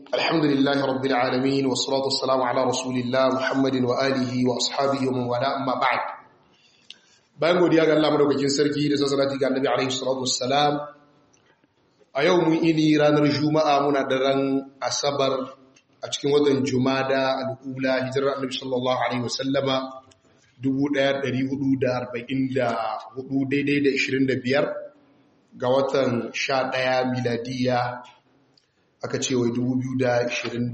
الحمد لله رب العالمين والصلاة والسلام على رسول الله محمد وآله وأصحابه ومن والاه أما بعد bayan godiya ga Allah madaukakin sarki da sassanati ga Annabi alaihi salatu wassalam a yau mun ini ranar juma'a muna daren asabar a cikin watan jumada al'ula hijirar Annabi sallallahu alaihi wasallama 1444 daidai da 25 ga watan 11 miladiya aka ce wai 2022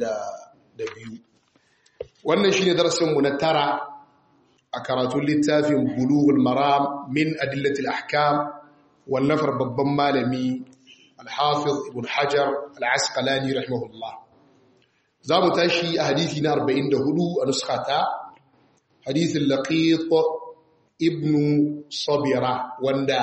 wannan shine darasinmu na tara a karatun littafin bulughul maram min adillatil ahkam wallafar babban malami al-hafiz ibn hajar al-asqalani rahimahullah za mu tashi a hadisi na 44 a nuskata hadisin laqit ibn sabira wanda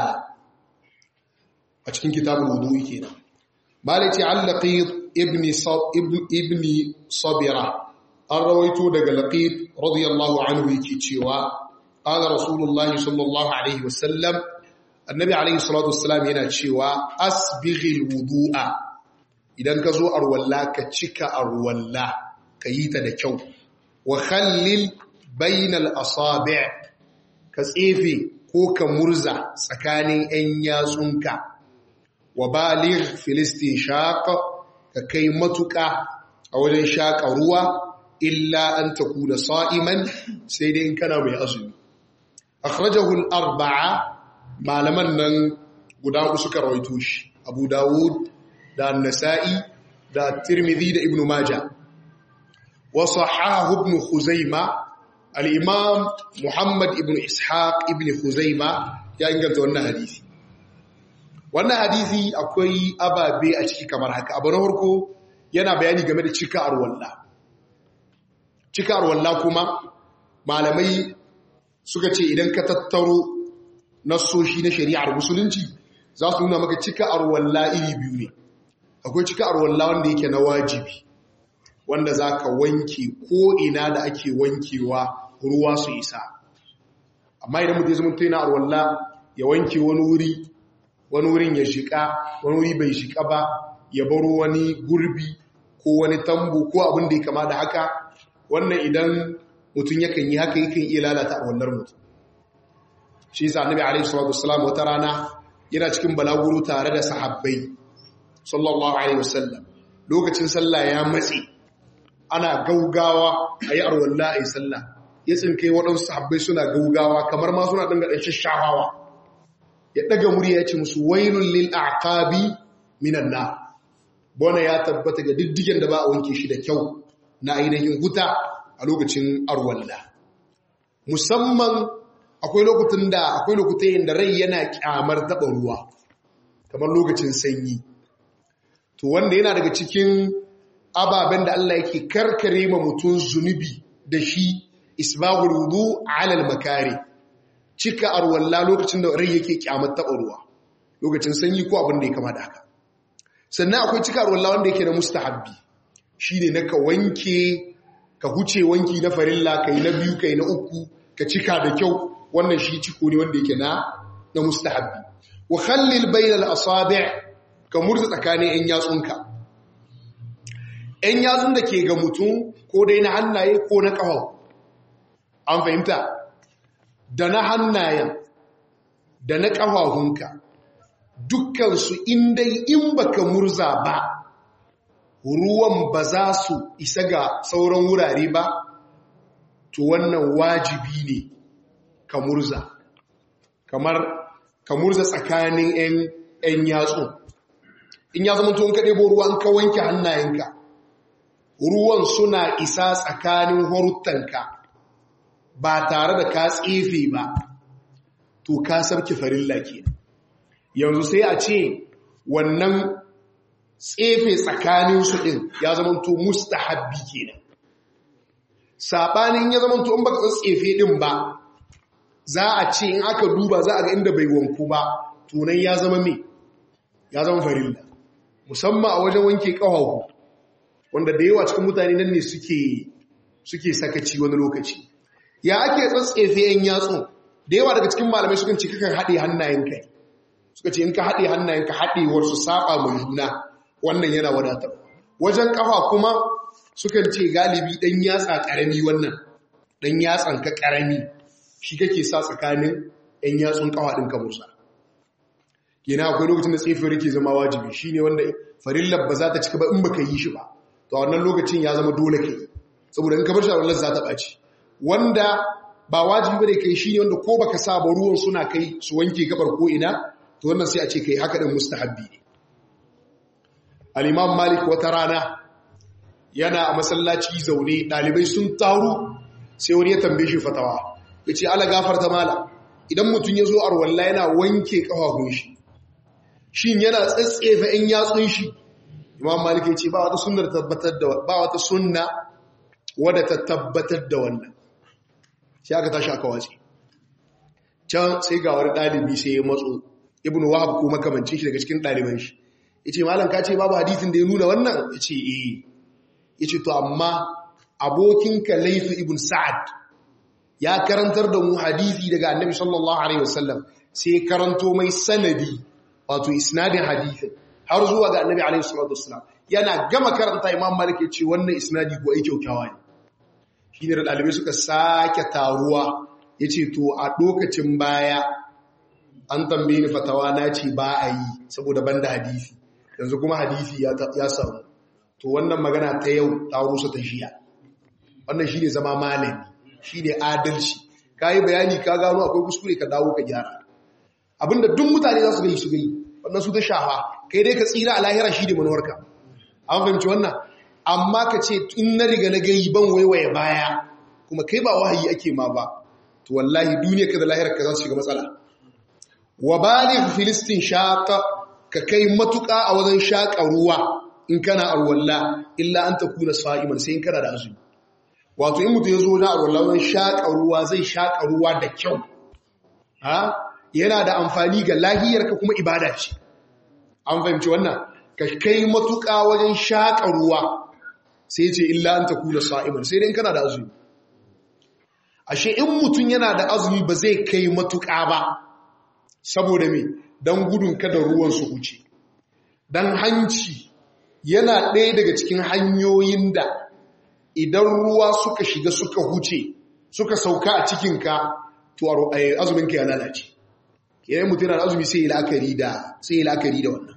a cikin kitabul wudu'i kenan malati al-laqit ibn ibn sabira an rawaito daga laqit radiyallahu anhu yake cewa qala rasulullahi sallallahu alaihi wasallam annabi alaihi salatu wassalam yana cewa asbighil wudu'a idan ka zo arwalla ka cika arwalla ka yi ta da kyau wa khallil bainal asabi' ka tsefe ko ka murza tsakanin 'yan yatsunka wa baligh filistin shaqa ka kai matuƙa a wajen shaƙa ruwa illa an takuna sa'iman sai dai in kana mai azumi akhrajahu al-arba'a malaman nan guda uku suka rawaito shi Abu Dawud da An-Nasa'i da Tirmidhi da Ibn Majah wa sahahu Ibn Khuzaimah al-Imam Muhammad ibn Ishaq ibn Khuzaimah ya inganta wannan hadisi wannan hadisi akwai ababe a ciki kamar haka abu na farko yana bayani game da cika arwalla cika arwalla kuma malamai suka ce idan ka tattaro nassoshi na shari'ar musulunci za su nuna maka cika arwalla iri biyu ne akwai cika arwalla wanda yake na wajibi wanda za ka wanke ko ina da ake wankewa ruwa su isa amma idan mutum ya zama tuna arwalla ya wanke wani wuri wani wurin ya shiƙa wani wuri bai shiƙa ba ya baro wani gurbi ko wani tambo ko abin da ya kama da haka wannan idan mutum yakan yi haka yakan iya lalata a wannan mutum shi yasa annabi alaihi salatu wassalam wata rana yana cikin balaguro tare da sahabbai sallallahu alaihi wasallam lokacin sallah ya matse ana gaugawa ayi arwalla ayi sallah ya tsinkai waɗansu sahabbai suna gaugawa kamar ma suna dinga dan shashawawa ya daga murya ya ce musu wailun lil aqabi minan nar bona ya tabbata ga diddigen da ba a wanke shi da kyau na ainihin huta a lokacin arwalla musamman akwai lokutan da akwai lokutan da rai yana kyamar taba ruwa kamar lokacin sanyi to wanda yana daga cikin ababen da Allah yake karkare ma mutum zunubi da shi isbaghul wudu ala al makari cika arwalla lokacin da rai yake kyamar taɓa ruwa lokacin sanyi ko abin da ya kama da haka sannan akwai cika arwalla wanda yake na mustahabbi shi ne na ka wanke ka huce wanki na farilla ka yi na biyu ka yi na uku ka cika da kyau wannan shi ciko ne wanda yake na na mustahabbi wa khallil bainal asabi' ka murza tsakanin yan yatsunka yan yatsun da ke ga mutum ko dai na hannaye ko na ƙafa an fahimta da na hannayen da na ƙafahunka dukkansu indai in baka murza ba ruwan ba za su isa ga sauran wurare ba to wannan wajibi ne ka murza kamar ka murza tsakanin 'yan yatsu in ya zama tuwon kaɗe bo ruwan ka wanke hannayenka ruwan suna isa tsakanin horuttanka ba tare da ka tsefe ba to ka sarki farilla ke yanzu sai a ce wannan tsefe tsakanin su din ya zama to mustahabbi kenan sabanin ya zama to in baka tsefe din ba za a ce in aka duba za a ga inda bai wanku ba tunan ya zama me ya zama farilla musamman a wajen wanke kawahu wanda da yawa cikin mutane nan ne suke suke sakaci wani lokaci ya ake tsatsefe yan yatsun da yawa daga cikin malamai sukan ce kakan haɗe hannayenka suka ce in ka haɗe hannayenka haɗewar su saba mai juna wannan yana wadatar wajen kafa kuma sukan ce galibi dan yatsa karami wannan dan yatsan ka karami shi kake sa tsakanin ɗan yatsun kafa ɗin ka musa yana akwai lokacin da tsefiyar ke zama wajibi shine wanda farillar ba za ta cika ba in baka yi shi ba to a wannan lokacin ya zama dole kai saboda in ka bar shi a wallar za ta ɓaci wanda ba wajibi bane kai shine wanda ko baka sa ba ruwan suna kai su wanke gabar ko ina to wannan sai a ce kai haka din mustahabbi ne al-imam malik wata rana yana a masallaci zaune dalibai sun taru sai wani ya tambaye shi fatawa yace ala gafarta mala idan mutum ya zo arwalla yana wanke kafafun shi shin yana tsatsefa in yatsun shi imam malik ya ce ba wata sunnar tabbatar da ba wata sunna wadda ta tabbatar da wannan sai aka tashi aka wace can sai ga wani ɗalibi sai ya matso ibn wahab ko makamancin shi daga cikin ɗaliban shi yace malam ka ce babu hadisin da ya nuna wannan yace eh yace to amma abokinka layth ibn sa'ad ya karantar da mu hadisi daga annabi sallallahu alaihi wasallam sai karanto mai sanadi wato isnadin hadisin har zuwa ga annabi alaihi salatu wasallam yana gama karanta imam malik ya ce wannan isnadi ko ai kyaukyawa ne shine da dalibai suka sake taruwa yace to a lokacin baya an tambaye ni fatawa na ce ba a yi saboda banda hadisi yanzu kuma hadisi ya samu to wannan magana ta yau ta rusa ta shiya wannan shine zama malami shi ne adalci ka yi bayani ka gano akwai kuskure ka dawo ka gyara abinda duk mutane za su gai su gai wannan su ta shafa kai dai ka tsira a lahira shi ne manuwarka an fahimci wannan amma ka ce in na riga na gai ban waiwaye baya kuma kai ba wahayi ake ma ba to wallahi duniya ka da lahirar ka za su shiga matsala wa baligh filistin shaqa ka kai matuƙa a wajen shaƙa ruwa in kana arwalla illa an takuna sa'iman sai in kana da azumi wato in mutu ya zo na arwallon shaƙa ruwa zai shaƙa ruwa da kyau yana da amfani ga lahiyarka kuma ibada ce an fahimci wannan ka kai matuƙa wajen shaƙa ruwa sai ce illa an ta kula sa'iman sai dai kana da azumi ashe in mutum yana da azumi ba zai kai matuƙa ba saboda me don gudun kada ruwan su huce don hanci yana ɗaya daga cikin hanyoyin da idan ruwa suka shiga suka huce suka sauka a cikinka to azuminka ya lalace kenan mutum yana azumi sai la'akari da sai la'akari da wannan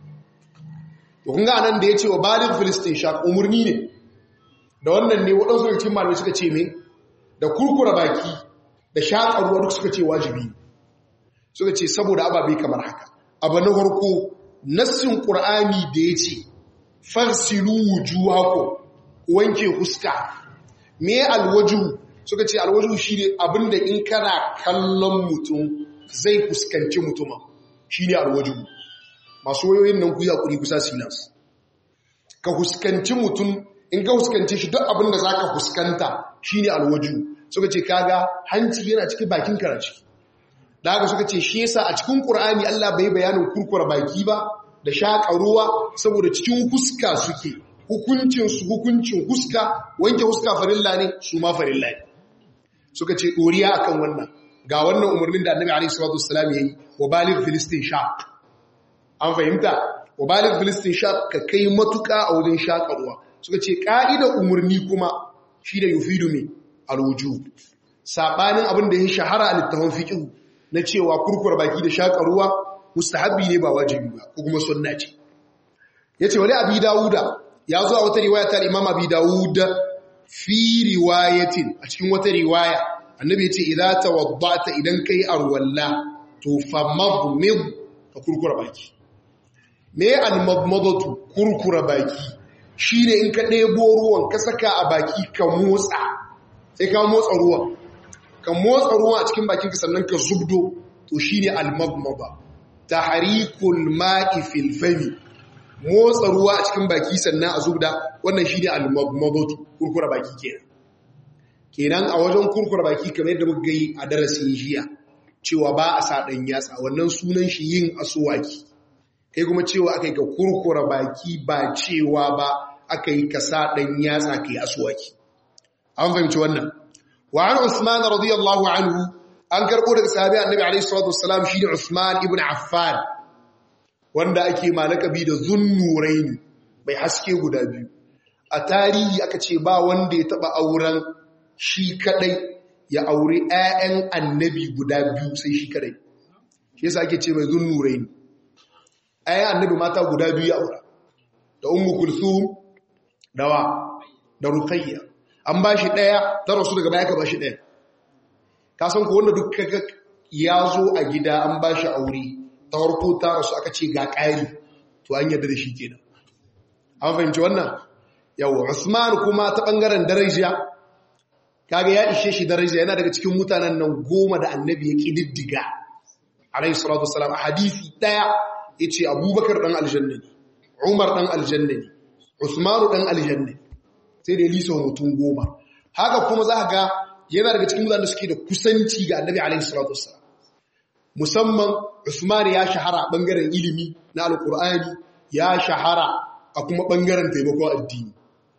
to kun ga anan da yace wa baligh filistin shaq umurni ne da wannan ne wadansu daga cikin malamai suka ce me da kurkura baki da shaƙar ruwa duk suka ce wajibi suka ce saboda ababe kamar haka abu na farko nassin qur'ani da yace farsilu wujuhakum wanke huska me alwaju suka ce alwaju shine abinda in kana kallon mutum zai fuskanci mutuma shine alwaju masu wayoyin nan ku yakuri kusa silas ka huskanci mutum in ka huskanci shi duk abinda zaka fuskanta shine alwaju suka ce kaga hanci yana cikin bakin ka ciki da haka suka ce shi yasa a cikin Qur'ani Allah bai bayanin kurkura baki ba da shaƙa ruwa saboda cikin huska suke hukuncinsu hukuncin huska wanke huska farilla ne su ma farilla ne suka ce ɗoriya akan wannan ga wannan umarnin da annabi alaihi salatu wassalam yayi wa baligh filistin shaq an fahimta wa baligh filistin shaq ka kai matuka a wajen shaƙa ruwa suka ce ka'ida umarni kuma shi da yufidu me alwujub sabanin abin da ya shahara a littafin fiqh na cewa kurkur baki da shaƙa ruwa mustahabbi ne ba wajibi ba ko kuma sunna ce yace wali abi dawuda ya zo a wata riwaya ta Imam Abi Dawud fi riwayatin a cikin wata riwaya annabi ya ce idza tawaddata idan kai arwalla to famadmid ka kurkura baki me almadmadatu kurkura baki shine in ka ɗebo ruwan ka saka a baki ka motsa sai ka motsa ruwan ka motsa ruwan a cikin bakinka sannan ka zubdo to shine almadmada tahrikul ma'i fil fami motsa ruwa a cikin baki sannan a zubda wannan shi ne al-mabmadatu kurkura baki kenan kenan a wajen kurkura baki kamar yadda muka yi a darasin jiya cewa ba a sa dan yatsa wannan sunan shi yin asuwaki kai kuma cewa aka yi ka kurkura baki ba cewa ba aka yi ka sa dan yatsa kai asuwaki an fahimci wannan wa an usman radiyallahu anhu an karbo daga sahabi annabi alaihi salatu wassalam shi ne usman ibn affan wanda ake ma lakabi da zunnuraini mai haske guda biyu a tarihi aka ce ba wanda ya taba auren shi kadai ya aure 'ya'yan annabi guda biyu sai shi kadai shi yasa ake ce mai zunnurai ne 'ya'yan annabi mata guda biyu ya aura da ummu kulthum dawa da ruqayya an ba shi daya ta rasu daga baya ka ba shi daya ka san ko wanda duk kaga ya zo a gida an ba shi aure ta harko ta rasu aka ce ga ƙari to an yarda da shi kenan an fahimci wannan yawa usman kuma ta ɓangaren daraja kaga ya ishe shi daraja yana daga cikin mutanen nan goma da annabi ya ƙididdiga alayhi salatu wasalam a hadisi ɗaya ya ce abubakar ɗan aljanna ne umar ɗan aljanna ne usmanu ɗan aljanna ne sai da ya lisa mutum goma haka kuma za ga yana daga cikin mutanen da suke da kusanci ga annabi alayhi salatu wasalam musamman Usman ya shahara a ɓangaren ilimi na Alƙur'ani ya shahara a kuma ɓangaren taimakon addini.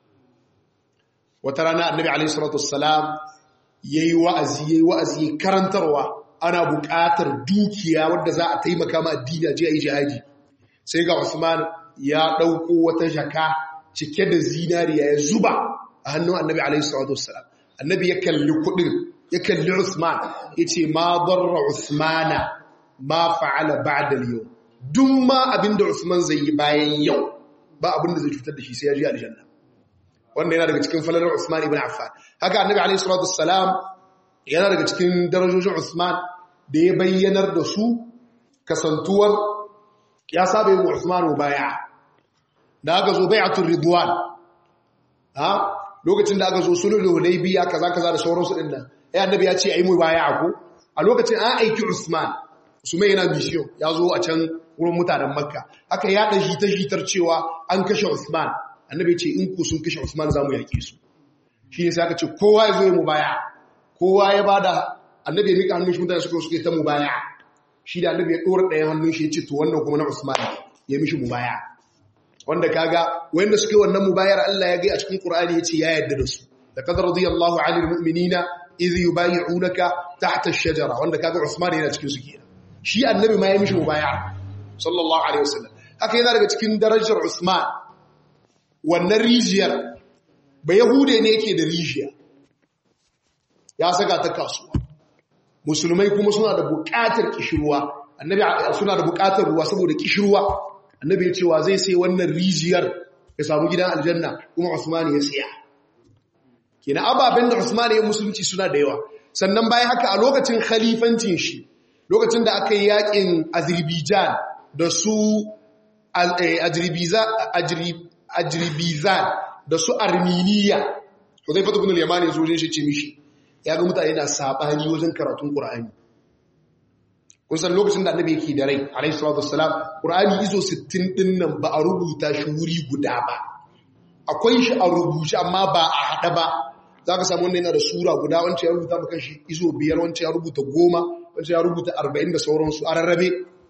Wata rana annabi alaihi salatu wassalam yayi wa'azi yayi wa'azi karantarwa ana buƙatar dukiya wadda za a taimaka ma addini a je a yi jihadi. Sai ga Usman ya ɗauko wata jaka cike da zinariya ya zuba a hannun annabi alaihi salatu wassalam. Annabi ya kalli kuɗin ya kalli Usman ya ce ma darra Usmana ma fa'ala ba'da yau duk ma abinda Usman zai yi bayan yau ba abinda zai cutar da shi sai ya ji aljanna wanda yana daga cikin falalar Usman ibn Affan haka annabi alayhi salatu wassalam yana daga cikin darajojin Usman da ya bayyanar da su kasantuwar ya saba yin Usman baya da aka zo bai'atul ridwan ha lokacin da aka zo sulhul hudaybiya kaza kaza da sauransu din nan ai annabi ya ce ai mu baya ko a lokacin an aiki Usman Usman yana mission ya zo a can wurin mutanen Makka haka ya da shi ta shitar cewa an kashe Usman annabi ce in ku sun kashe Usman za mu yake su shi ne sai aka ce kowa ya zo ya mubaya kowa ya bada annabi ya mika hannun shi mutane suka suke ta mubaya shi da annabi ya dora ɗayan hannun shi ya ce to wannan kuma na Usman ya mishi mubaya wanda kaga wanda suke wannan mubayar Allah ya ga a cikin Qur'ani yace ya yarda da su laqad radiyallahu 'anil mu'minina idh yubayyi'unaka tahta ash-shajara wanda kaga Usman yana cikin su kenan shi annabi ma ya mishi mubaya sallallahu alaihi wasallam haka yana daga cikin darajar Usman wannan rijiyar ba yahude ne yake da rijiya ya saka ta kasuwa musulmai kuma suna da buƙatar kishirwa annabi suna da buƙatar ruwa saboda kishirwa annabi ya cewa zai sai wannan rijiyar ya samu gidan aljanna kuma Usman ya siya kina ababen da Usman ya musulunci suna da yawa sannan bayan haka a lokacin khalifancin shi lokacin da aka yi yakin Azerbaijan da su Azerbaijan da su Armenia to zai fata ibn al-Yamani ya zo shi ce mishi ya ga mutane na sabani wajen karatun Qur'ani kun san lokacin da annabi yake da rai alayhi salatu wassalam qur'ani izo 60 din nan ba a rubuta shi wuri guda ba akwai shi a rubuce amma ba a hada ba zaka samu wannan yana da sura guda wancan ya rubuta maka shi izo biyar wancan ya rubuta goma wancan ya rubuta 40 da sauransu a rarrabe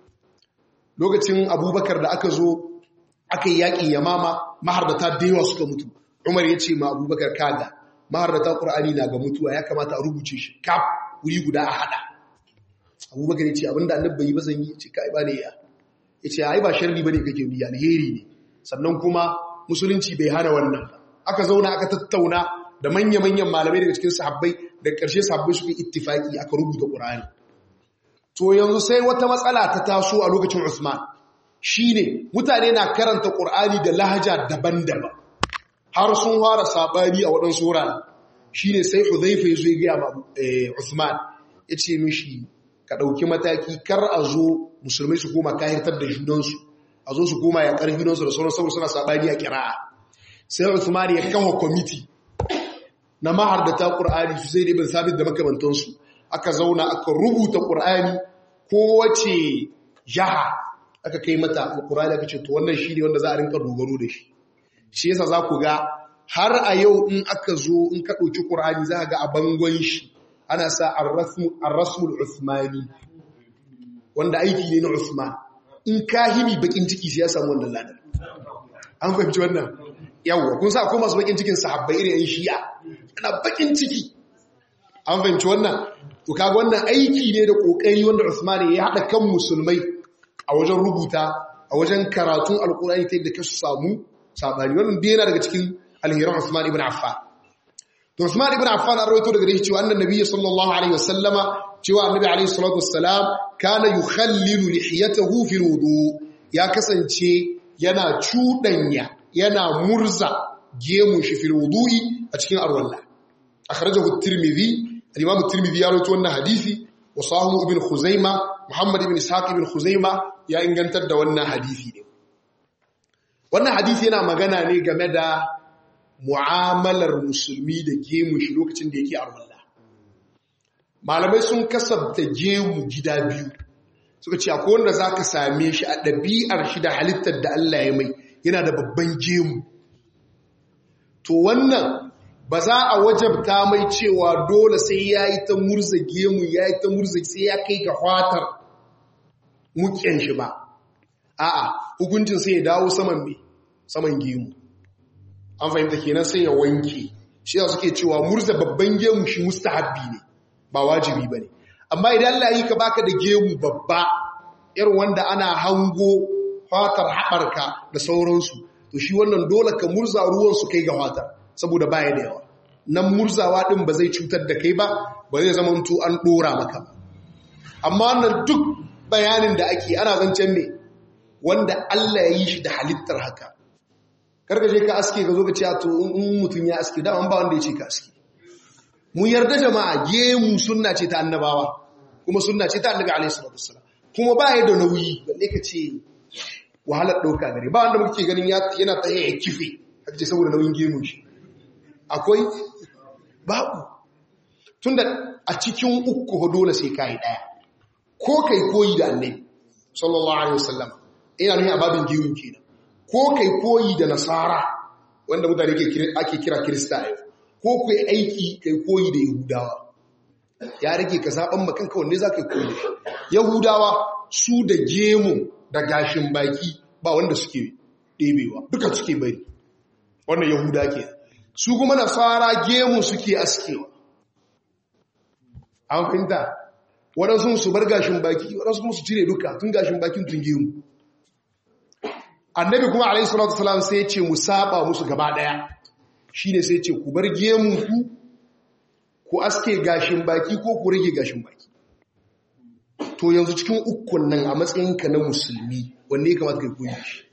lokacin abubakar da aka zo aka yi yakin yamama mahardata da yawa suka mutu umar ya ce ma abubakar kaga mahardata qur'ani na ga mutuwa ya kamata a rubuce shi kaf wuri guda a hada abubakar ya ce abinda annabba yi ba zan yi ce kai ba ne ya ya ce ai ba sharri ba ne kake biya alheri ne sannan kuma musulunci bai hana wannan aka zauna aka tattauna da manya-manyan malamai daga cikin sahabbai da ƙarshe sahabbai suka ittifaki aka rubuta ƙur'ani to yanzu sai wata matsala ta taso a lokacin usman shine mutane na karanta ƙur'ani da lahaja daban-daban har sun fara sabani a waɗansu wurare shine sai huzaifa ya zo ya gaya ma usman ya ce mishi ka ɗauki mataki kar a zo musulmai su koma kahirtar da junansu a zo su koma ya ƙarfi junansu da sauran saboda suna saɓani a kira'a sai Usman ya kawo kwamiti na mahardata ƙur'ani su sai ibn sabit da makamantansu aka zauna aka rubuta ƙur'ani kowace jaha aka kai mata ƙur'ani aka ce to wannan shi ne wanda za a rinka dogaro da shi shi yasa za ku ga har a yau in aka zo in ka ɗauki ƙur'ani za ga a bangon shi ana sa ar-rasmul usmani wanda aiki ne na usman in kahimi bakin ciki sai ya samu wannan ladan an fahimci wannan yawwa kun sa akwai masu bakin cikin sahabbai irin yan shi'a ana bakin ciki an fahimci wannan to kaga wannan aiki ne da kokari wanda usman ya hada kan musulmai a wajen rubuta a wajen karatun alkurani ta yadda ka samu sabani wannan dai yana daga cikin alheran Usman ibn Affan to Usman ibn Affan an rawaito daga shi cewa annan nabiyyi sallallahu alaihi wasallama cewa annabi alaihi salatu wassalam kana yukhallilu lihiyatahu fi wudu ya kasance yana cudanya yana murza gemun shi fil wudu'i a cikin arwalla akhrajahu at-tirmidhi al-imam at-tirmidhi ya rawaito wannan hadisi wa sahu ibn khuzaima muhammad ibn ishaq ibn khuzaima ya ingantar da wannan hadisi ne wannan hadisi yana magana ne game da mu'amalar musulmi da gemun shi lokacin da yake arwalla malamai sun kasabta gemu gida biyu suka ce akwai wanda zaka same shi a ɗabi'ar shi da halittar da Allah ya mai yana da babban gemu to wannan ba za a wajabta mai cewa dole sai ya yi ta murza gemu ya yi ta murza sai ya kai ga fatar mukiyan shi ba a'a hukuncin sai ya dawo saman mai saman gemu an fahimta kenan sai ya wanke shi ya suke cewa murza babban gemu shi mustahabbi ne ba wajibi ba ne amma idan Allah yi ka baka da gemu babba irin wanda ana hango fatar haɓarka da sauransu to shi wannan dole ka murza ruwan su kai ga fatar saboda baya da yawa nan murzawa din ba zai cutar da kai ba ba zai zama to an dora maka ba amma wannan duk bayanin da ake ana zancen me wanda Allah ya yi shi da halittar haka karka je ka aske ka zo ka ce to in mutum ya aske da ba wanda ya ce ka aske mu yarda jama'a gemu sunna ce ta annabawa kuma sunna ce ta annabi alaihi salatu wassalam kuma ba ya da nauyi balle ka ce wahalar ɗauka gare ba wanda muke ganin yana ta ya kife a ce saboda nauyin gemun shi akwai babu tunda a cikin uku dole sai kai ɗaya ko kai koyi da annabi sallallahu alaihi wasallam ina nufin ababin gemun kenan ko kai koyi da nasara wanda mutane ake kira kirista yau ko kai aiki kai koyi da yahudawa ya rage ka zaɓen makanka wanne za ka yi koyi da shi yahudawa su da gemu da gashin baki ba wanda suke ɗebewa duka suke bari wannan yahuda ke su kuma nasara gemu suke askewa an fahimta waɗansu su bar gashin baki waɗansu kuma su cire duka tun gashin bakin tun gemu annabi kuma alaihi salatu wasalam sai ya ce mu saba musu gaba ɗaya shine sai ce ku bar gemu ku ku aske gashin baki ko ku rage gashin baki to yanzu cikin ukun nan a matsayinka na musulmi wanne ya kamata kai koyi shi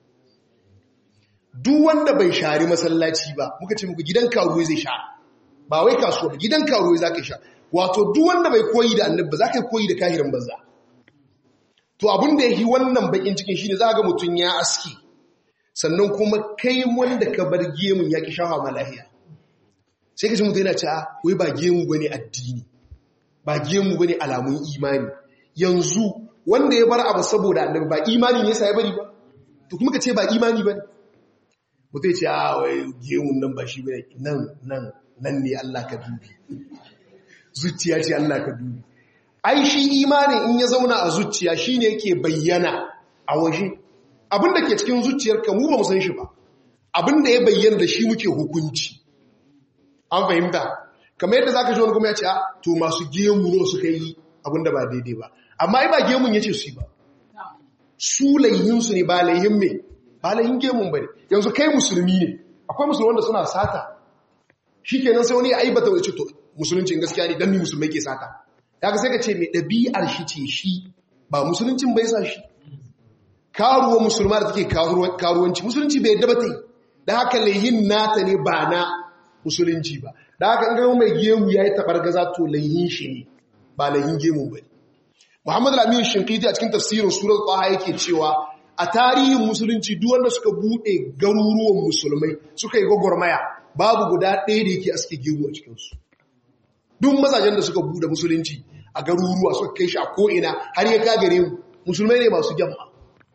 duk wanda bai shari masallaci ba muka ce muku gidan karuwa zai sha ba wai kasuwa ba gidan karuwa za ka sha wato duk wanda bai koyi da annabi za ka koyi da kahirin banza to abin da yi wannan bakin cikin shine za ga mutum ya aski sannan kuma kai wanda ka bar gemun ya ki shafa ma lahiya sai ka ji mutum yana cewa wai ba gemu bane addini ba gemu bane alamun imani yanzu wanda ya bar abu saboda annabi ba imani ne yasa ya bari ba to kuma ka ce ba imani bane mutum ya ce a wai gemun nan ba shi bane nan nan nan ne Allah ka dubi zuciya ce Allah ka dubi ai shi imanin in ya zauna a zuciya shine yake bayyana a waje abinda ke cikin zuciyarka mu ba mu san shi ba abinda ya bayyana da shi muke hukunci an fahimta kamar yadda zaka ji wani kuma ya ce a to masu gemu ne suka yi abinda ba daidai ba amma ai ba gemun yace su yi ba su laihin su ne ba laihin me ba laihin gemun bane yanzu kai musulmi ne akwai musulmi wanda suna sata shikenan sai wani ya aibata wani ce to musuluncin gaskiya ne dan ni musulmai ke sata kaga sai ka ce mai ɗabi'ar shi ce shi ba musuluncin bai sa shi karuwa musulma da take karuwanci musulunci bai yadda ba ta yi da haka laihin nata ne ba na musulunci ba da haka in gama mai gemu ya yi taɓar gaza to laihin shi ne ba laihin gemu ba muhammadu lamini shinkiti a cikin tafsirin surar ƙwaha yake cewa a tarihin musulunci duk wanda suka buɗe garuruwan musulmai suka yi gwagwarmaya babu guda ɗaya da yake aske gemu a cikinsu duk mazajen da suka buɗe musulunci a garuruwa suka kai shi a ko'ina har ya kagare mu musulmai ne masu gyamma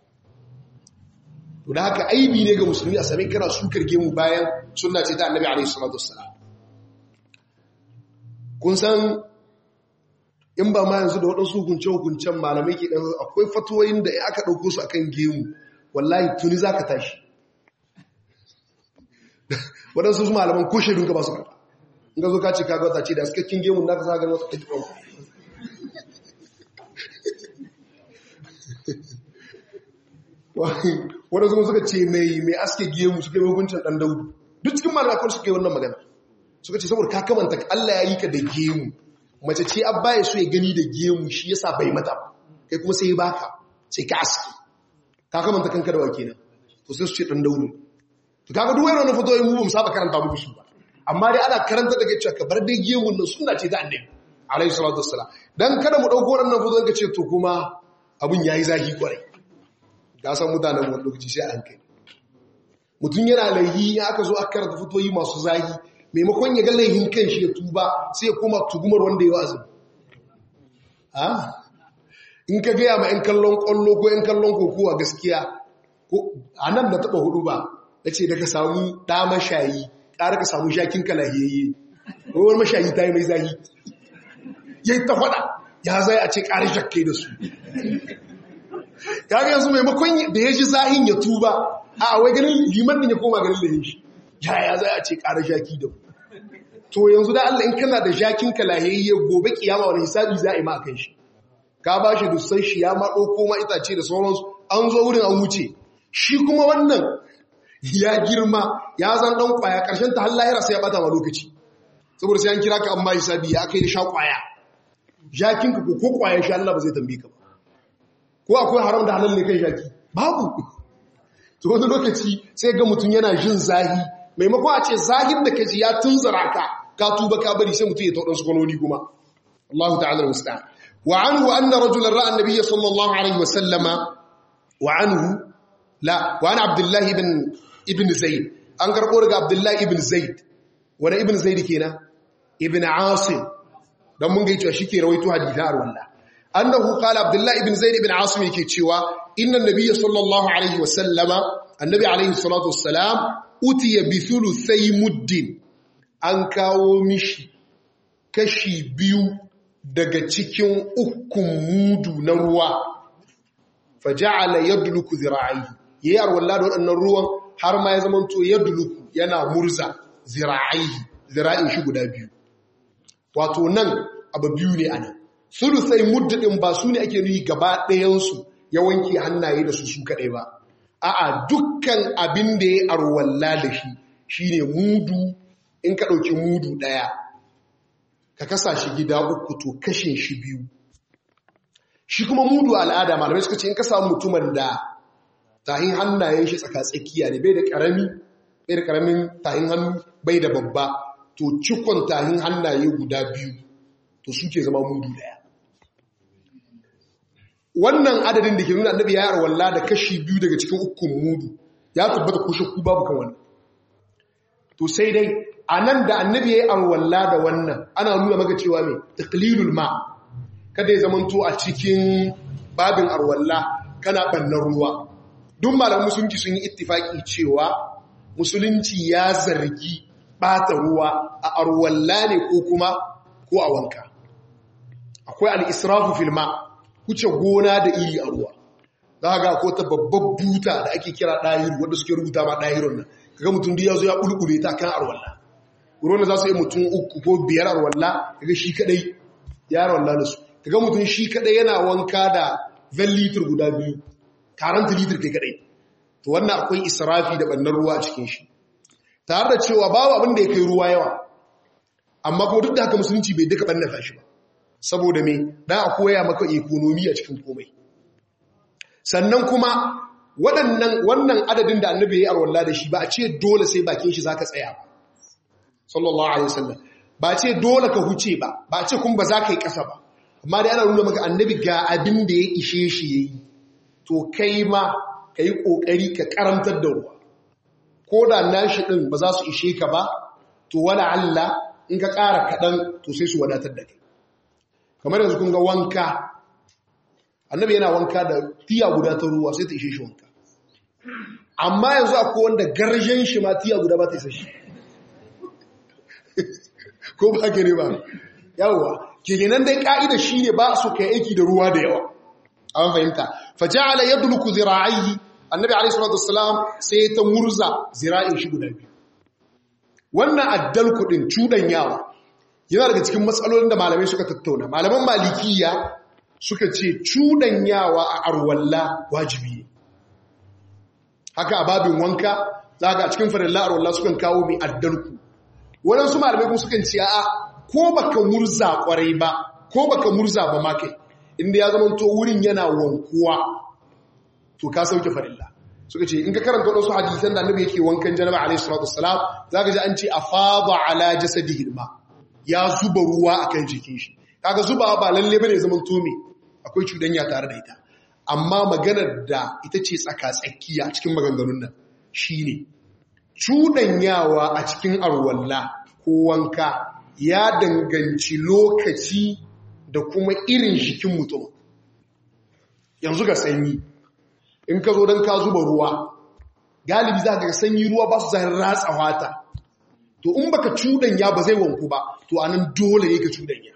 to da haka aibi ne ga musulmi a sami kana sukar gemu bayan suna ce ta annabi alaihi salatu wassalam kun san in ba ma yanzu da waɗansu hukunce-hukuncen malamai ke ɗan akwai fatuwoyin da aka ɗauko su akan gemu wallahi tuni za ka tashi waɗansu su malaman ko shaidun ka ba su karɓa in ka zo ka ce ka gauta ce da askakin gemun na ka sa ganin wata ɗauki wanda zuwa suka ce mai mai aske gemu suka yi hukuncin dan daudu duk cikin malamai akwai suka yi wannan magana suka ce saboda ka kamanta Allah ya yi ka da gemu mace ce abba ya so ya gani da gemu shi yasa bai mata kai kuma sai ya baka sai ka aske ka kamanta kanka da wake nan to sai su ce dan daudu to kaga duk wani fito mu ba mu saba karanta muku su ba amma dai ana karanta daga cewa ka bar dai gemun nan sunna ce ta annabi alaihi salatu wassalam dan kada mu dauko wannan fito ka ce to kuma abun yayi zahi kwarai ga san mutanen wani lokaci sai an kai mutum yana laihi ya aka zo aka karanta fitoyi masu zahi maimakon ya ga laihin kan shi ya tuba sai ya koma tugumar wanda ya wazin in ka gaya ma 'yan kallon kwallo ko 'yan kallon kokowa gaskiya a nan da taba hudu ba da ce daga samu ɗa mashayi ƙara ka samu shakin kalahiyayye wani mashayi ta yi mai zahi ya yi ta faɗa ya zai a ce ƙari shakke da su kaga yanzu maimakon da ya ji zahin ya tuba a wai ganin liman din ya koma ganin lahin shi ya ya zai a ce ƙara shaki da to yanzu da Allah in kana da shakin kalahiyayye gobe kiyama wani hisabi za a yi ma kan shi ka ba shi dusan shi ya ma ɗauko ma itace da sauransu an zo wurin an wuce shi kuma wannan ya girma ya zan ɗan ƙwaya ƙarshen ta hallayara sai ya ɓata ma lokaci saboda sai an kira ka amma hisabi ya kai da sha ƙwaya jakinka ko ko ƙwayan sha Allah ba zai tambaye ka ba ko akwai haram da halal ne kai jaki babu to wani lokaci sai ga mutum yana jin zahi maimakon a ce zahin da kaji ya tunzara ka ka tuba ka bari sai mutum ya taɗa su kwanoni kuma Allah ta'ala musta'an وعنه أن رجلا رأى النبي صلى الله عليه وسلم وعنه لا وعن عبد الله بن ابن زيد أنكر قولك عبد الله ابن زيد وانا ابن زيد كينا ابن عاصم don mun gaicewa shi ke rawaito hadithar wallah annahu qala abdullah ibn zaid ibn asim yake cewa inna nabiyya sallallahu alaihi wasallama annabi alaihi salatu wassalam utiya bi thuluthai muddin an kawo mishi kashi biyu daga cikin ukun mudu na ruwa faja'ala yadluku zira'i yayi arwalla da waɗannan ruwan har ma ya zama to yadluku yana murza zira'i zira'in shi guda biyu wato nan abu biyu ne anan sulusai muddin ba su ne ake nuyi gaba ɗayansu ya wanke hannaye da su su kaɗai ba a'a dukkan abin da ya arwalla da shi shine mudu in ka ɗauki mudu ɗaya ka kasa shi gida uku to kashin shi biyu shi kuma mudu al'ada malamai suka ce in ka samu mutumin da tahin hannayen shi tsaka-tsakiya ne bai da ƙarami bai da ƙaramin tahin hannu bai da babba to cikon tahin hannaye guda biyu to suke zama mudu daya wannan adadin da ke nuna annabi ya yarwalla da kashi biyu daga cikin ukun mudu ya tabbata ko shakku babu kan wannan to sai dai a nan da annabi ya yarwalla da wannan ana nuna maka cewa mai taqlilul ma kada ya zamanto a cikin babin arwalla kana bannan ruwa duk malamin musulunci sun yi ittifaki cewa musulunci ya zargi bata ruwa a arwalla ne ko kuma ko a wanka akwai al'israfu filma wuce gona da iri a ruwa za ga ko ta babbar buta da ake kira ɗahiru wadda suke rubuta ma ɗahirun nan kaga mutum da ya zo ya ƙulƙule ta kan arwalla ruwan da za su yi mutum uku ko biyar arwalla kaga shi kaɗai ya arwalla da su kaga mutum shi kaɗai yana wanka da ven litir guda biyu karanta litir kai kaɗai to wannan akwai israfi da ɓannan ruwa a cikin shi tare da cewa babu abin da ya kai ruwa yawa amma kuma duk da haka musulunci bai duka ɓannata shi ba saboda me dan a koya maka ekonomi a cikin komai sannan kuma waɗannan wannan adadin da annabi ya yi arwalla da shi ba a ce dole sai bakin shi zaka tsaya ba sallallahu alaihi wasallam ba a ce dole ka huce ba ba a ce kun ba za ka yi ƙasa ba amma dai ana nuna maka annabi ga abin da ya ishe shi yayi to kai ma ka yi ƙoƙari ka karantar da ruwa ko da nashi ɗin ba za su ishe ka ba to wala Allah in ka ƙara kaɗan to sai su wadatar da kai kamar yanzu kun ga wanka annabi yana wanka da tiya guda ta ruwa sai ta ishe shi wanka amma yanzu akwai wanda garjen shi ma tiya guda ba ta isa shi ko ba ke ne ba yawwa ke nan dai ka'ida shi ne ba su kai aiki da ruwa da yawa an fahimta faja'ala yadluku zira'ihi annabi alayhi salatu wassalam sai ta murza zira'in shi guda biyu wannan addal kudin cudan yawa yana daga cikin matsalolin da malamai suka tattauna malaman malikiya suka ce cudan yawa a arwalla wajibi haka a babin wanka za ga a cikin farilla a wallah sukan kawo mai addalku waɗansu malamai kuma sukan ce a ko baka murza kwarai ba ko baka murza ba ma kai inda ya zama to wurin yana wankuwa to ka sauke farilla suka ce in ka karanta wasu hadisan da annabi yake wankan janaba alaihi salatu wassalam zaka ji an ce afada ala jasadihi ma ya zuba ruwa akan jikin shi kaga zuba ba lalle bane zaman to me akwai cudanya tare da ita amma maganar da ita ce tsaka tsakiya cikin maganganun nan shine cudanyawa a cikin arwalla ko wanka ya danganci lokaci da kuma irin jikin mutum yanzu ga sanyi in ka zo don ka zuba ruwa galibi za ka ga sanyi ruwa ba su zahar ratsa wata to in baka cudanya ba zai wanku ba to anan dole ne ka cudanya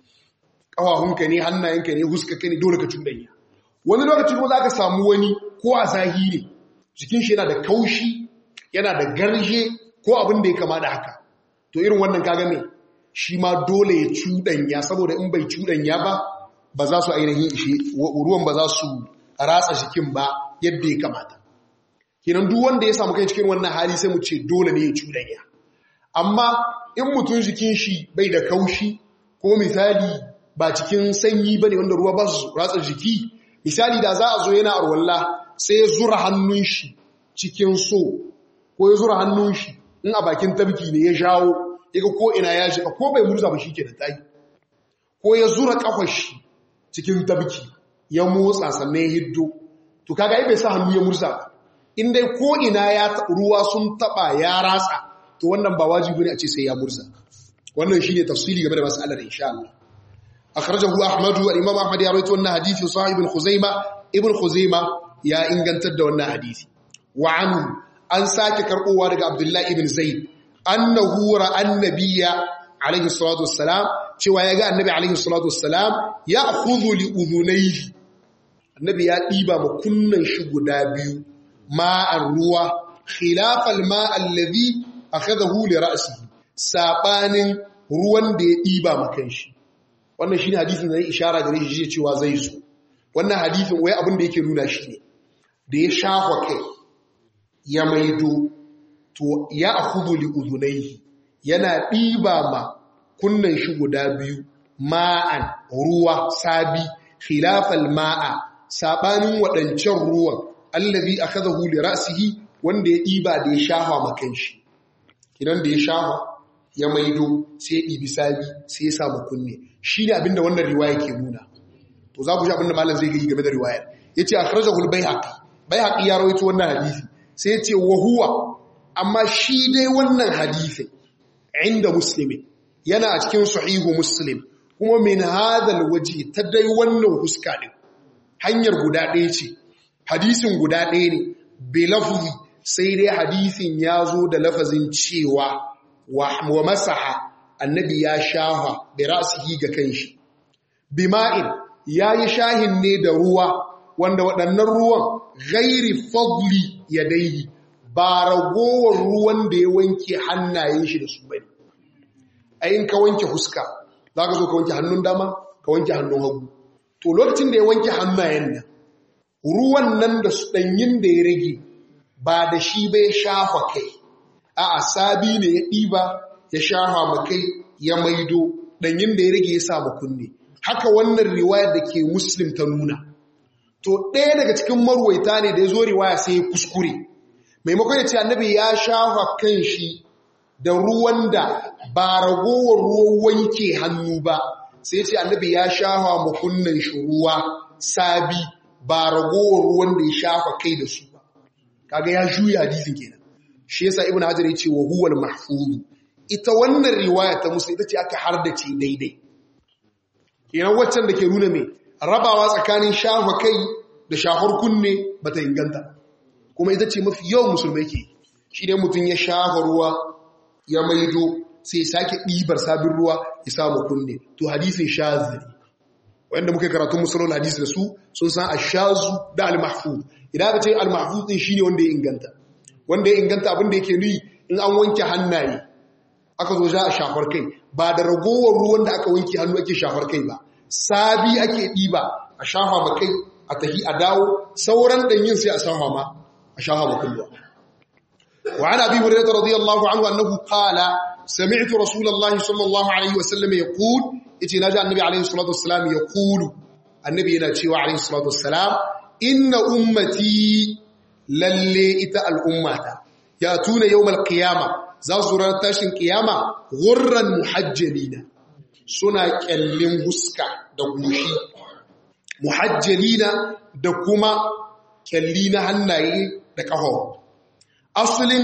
ƙawahunka ne hannayenka ne huskaka ne dole ka cudanya wani lokaci kuma za ka samu wani ko a zahiri jikin shi yana da kaushi yana da garje ko abin da ya kama da haka to irin wannan kaga me shi ma dole ya cudanya saboda in bai cudanya ba ba za su ainihin ishe ruwan ba za su ratsa jikin ba yadda ya kamata kenan duk wanda ya samu kai cikin wannan hali sai mu ce dole ne ya cudanya amma in mutum jikin shi bai da kaushi ko misali ba cikin sanyi bane wanda ruwa ba su ratsa jiki misali da za a zo yana arwalla sai ya zura hannun shi cikin so ko ya zura hannun shi in a bakin tabki ne ya jawo yaga ko ina ya shiga ko bai murza ba shike da tayi ko ya zura kafar shi cikin tabki ya motsa sannan ya hiddo to kaga ai bai sa hannu ya murza ba in dai ko ina ya ruwa sun taba ya ratsa to wannan ba wajibi ne a ce sai ya murza wannan shine tafsiri game da mas'alar insha Allah akhrajahu ahmad wa imam ahmad ya rawaito wannan hadisi sahib ibn khuzaimah ibn khuzaimah ya ingantar da wannan hadisi wa anhu an sake karbowa daga abdullahi ibn zaid annahu ra'a annabiyya alaihi salatu wassalam cewa ya ga annabi alaihi salatu wassalam ya khudhu li udhunayhi annabi ya diba ma kunnan shi guda biyu ma'an ruwa khilafal ma' alladhi akhadahu li ra'sihi sabanin ruwan da ya diba ma kanshi wannan shine hadisin da ya ishara gare shi cewa zai zo wannan hadisin wai abin da yake nuna shi ne da ya shafa kai ya maido to ya akhudhu li udhunayhi yana diba ma kunnan shi guda biyu ma'an ruwa sabi khilafal ma'a sabanin wadancan ruwan allazi akhadahu li ra'sihi wanda ya diba da ya shafa makan shi kidan da ya shafa ya maido sai ya dibi sabi sai ya samu kunne shine abinda wannan riwaya ke nuna to za ku ji abinda malam zai yi game da riwayar yace akhrajahu al-baihaqi baihaqi ya rawaito wannan hadisi sai yace wa huwa amma shi dai wannan hadisi inda muslimin yana a cikin sahihu muslim kuma min hadal waje ta dai wannan huska din hanyar guda ɗaya ce hadisin guda ɗaya ne bi lafzi sai dai hadisin ya zo da lafazin cewa wa masaha annabi ya shaha bi ra'sihi ga kanshi bima'in yayi shahin ne da ruwa wanda waɗannan ruwan ghairi fadli yadayhi ba ragowar ruwan da ya wanke hannayen shi da su bane ayin ka wanke huska za ka zo ka wanke hannun dama ka wanke hannun hagu to lokacin da ya wanke hannayen nan ruwan nan da su ɗanyin da ya rage ba da shi bai shafa kai a asabi ne ya ɗiba ya shafa ma kai ya maido ɗanyin da ya rage ya sa kunne haka wannan riwayar da ke muslim ta nuna to ɗaya daga cikin marwaita ne da ya zo riwaya sai ya kuskure maimakon ya ce annabi ya shafa kan shi da ruwan da ba ragowar ruwan wanke hannu ba sai ce annabi ya shafa makunnan shi ruwa sabi ba ragowar ruwan da ya shafa kai da su ba kaga ya juya hadisin kenan shi yasa ibnu hajar ya ce wa huwal mahfuz ita wannan riwaya ta musu ita ce aka hardace daidai kenan waccan da ke nuna mai rabawa tsakanin shafa kai da shafar kunne bata inganta kuma ita ce mafi yawan musulmai ke shi ne mutum ya shafa ruwa ya maido sai sake ɗibar sabin ruwa ya samu kunne to hadisin shaziri wanda muka karatu musulun hadisi da su sun san ashazu da al-mahfuz idan aka ce al-mahfuz din shine wanda ya inganta wanda ya inganta abin da yake nuyi in an wanke hannaye aka zo za a shafar kai ba da ragowar ruwan da aka wanke hannu ake shafar kai ba sabi ake ɗiba a shafa ma kai a tahi a dawo sauran ɗanyin sai a shafa ma a shaha mukulwa wa ana bi hurairah radiyallahu anhu annahu qala sami'tu rasulullahi sallallahu alaihi wasallam yaqul yace naji annabi alaihi salatu wassalam yaqulu annabi yana cewa alaihi salatu wassalam inna ummati lalle ita al'ummata ya tuna yawmal qiyama za su ran tashin qiyama ghurran muhajjalina suna kyallin huska da goshi muhajjalina da kuma kyalli na hannaye da ƙaho asulin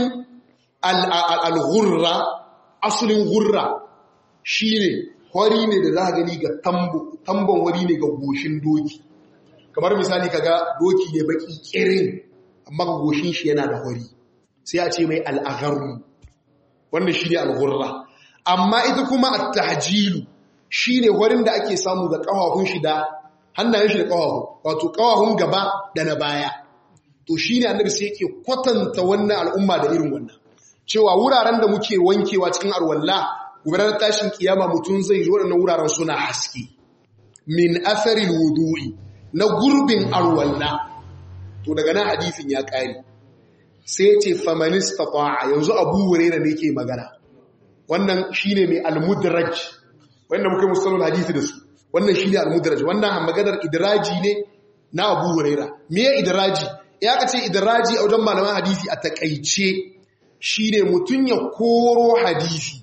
al-ghurra asulin ghurra shine hori ne da za gani ga tambon wari ne ga goshin doki kamar misali kaga doki ne baki kirin amma ga goshin shi yana da hori sai a ce mai al'agharru wannan shine al-ghurra amma ita kuma at-tahjilu shine horin da ake samu ga kafafun shi da hannayen shi da kafafu wato kafafun gaba da na baya to shine annabi sai yake kwatanta wannan al'umma da irin wannan cewa wuraren da muke wankewa cikin arwalla gudanar tashin kiyama mutum zai zo waɗannan wuraren suna haske min asaril wudu'i na gurbin arwalla to daga nan hadisin ya ƙare sai ce famanista ta'a yanzu abu wurera ne ke magana wannan shine mai almudraj wanda muka musalul hadisi da su wannan shine almudraj wannan maganar idraji ne na abu wurera me idraji ya ka ce idraji a wajen malaman hadisi a takaice shine mutum ya koro hadisi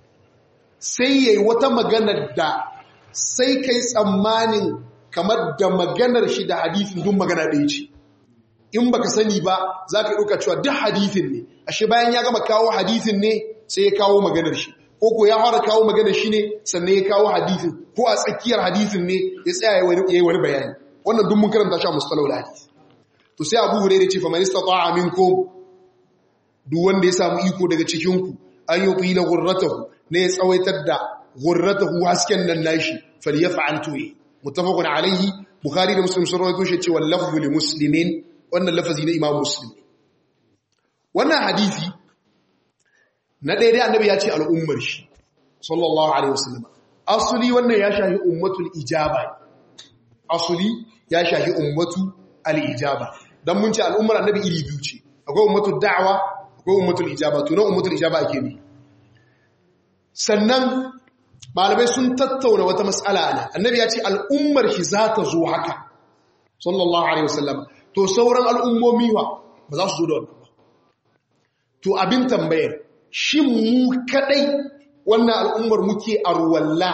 sai yayi wata maganar da sai kai tsammanin kamar da maganar shi da hadisin duk magana ɗaya ce in baka sani ba za ka ɗauka cewa duk hadithin ne ashe bayan ya gama kawo hadithin ne sai ya kawo maganar shi ko ko ya fara kawo maganar shi ne sannan ya kawo hadithin ko a tsakiyar hadithin ne ya tsaya ya yi wani bayani wannan duk mun karanta shi a mustalahul hadith to sai Abu Hurairah ce fa man istata'a minkum duk wanda ya samu iko daga cikin ku an yutila ghurratahu ne ya tsawaitar da ghurratahu hasken nan nashi falyaf'al tu'i muttafaqun alayhi bukhari da muslim sun rawaito shi cewa lafzu li muslimin wannan lafazi na imam muslim wannan hadisi na daidai annabi ya ce al'ummar shi sallallahu alaihi wasallam asuli wannan ya shahi ummatul ijaba asuli ya shahi ummatu al-ijaba dan mun ce al'ummar annabi iri biyu ce akwai ummatul da'wa akwai ummatul ijaba to na ummatul ijaba ake ne sannan malamai sun tattauna wata matsala ne annabi ya ce al'ummar shi za ta zo haka sallallahu alaihi wasallam to sauran al'ummomi wa ba za su zo da wannan ba to abin tambayar shin mu kadai wannan al'ummar muke arwalla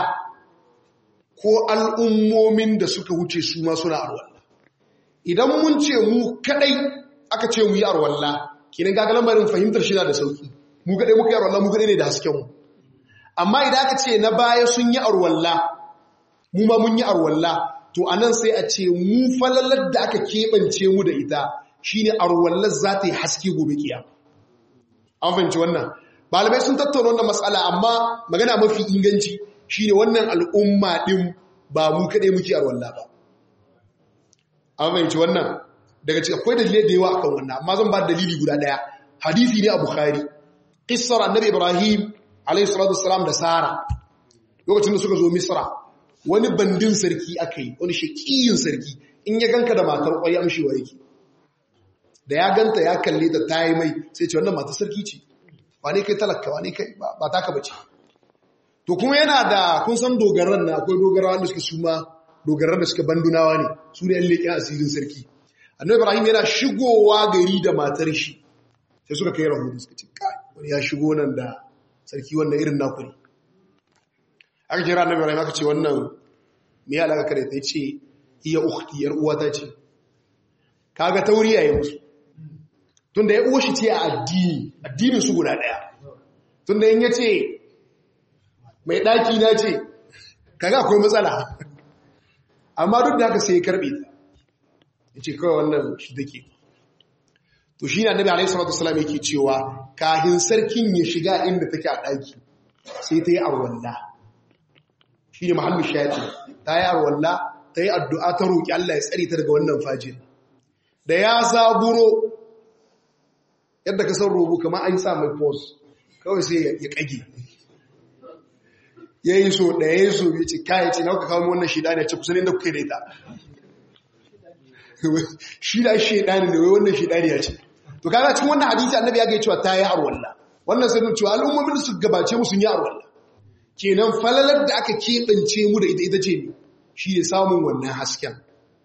ko al'ummomin da suka wuce su ma suna arwalla idan mun ce mu kadai aka ce mu yi arwalla kinan gaga lambarin fahimtar shi na da sauki mu kadai muka yi arwalla mu kadai ne da hasken mu amma idan aka ce na baya sun yi arwalla mu ma mun yi arwalla to anan sai a ce mu falalar da aka keɓance mu da ita shine arwallar za ta yi haske gobe kiyama an fahimci wannan malamai sun tattauna wannan matsala amma magana mafi inganci shine wannan al'umma din ba mu kaɗai muke arwalla ba an fahimci wannan daga cikin akwai dalilai da yawa akan wannan amma zan ba dalili guda ɗaya hadisi ne a bukhari qissar annabi ibrahim alayhi salatu wassalam da sara lokacin da suka zo misra wani bandin sarki aka yi wani shakiyin sarki in ya ganka da matar ƙwai amshewa yake da ya ganta ya kalle ta ta yi mai sai ce wannan matar sarki ce wane kai talaka wane kai ba taka bace to kuma yana da kun san dogaran na akwai dogarawa da suka suma dogaran da suka bandunawa ne su ne yan leƙen asirin sarki annabi ibrahim yana shigowa gari da matar shi sai suka kai rahoto suka ce kai wani ya shigo nan da sarki wannan irin naku ne aka jira annabi ibrahim aka ce wannan me ya alaka kare ta ce iya ukhti yar uwata ce kaga tauriya ya musu tunda ya uwa shi ce a addini addinin su guda daya tunda in yace mai daki na ce kaga akwai matsala amma duk da haka sai ya karbe ta yace kawai wannan shi take to shi ne annabi alaihi salatu wasallam yake cewa kahin sarkin ya shiga inda take a daki sai ta yi arwalla shi ne mahallin shayaɗi ta yi arwalla ta yi addu'a ta roƙi Allah ya tsari ta daga wannan fajin da ya zaburo yadda ka san robo kama an sa mai pos kawai sai ya ƙage ya yi so da ya yi so ya ce kayan ce na kuka kawo wannan shida ne ce kusan inda kuka da ita shida shida ne da wai wannan shida ne ya ce to kaga cikin wannan hadisi annabi ya ga cewa ta yi arwalla wannan sai mun cewa al'ummomin su gabace mu sun yi arwalla kenan falalar da aka keɓance mu da ita ita ce ne shi ne samun wannan hasken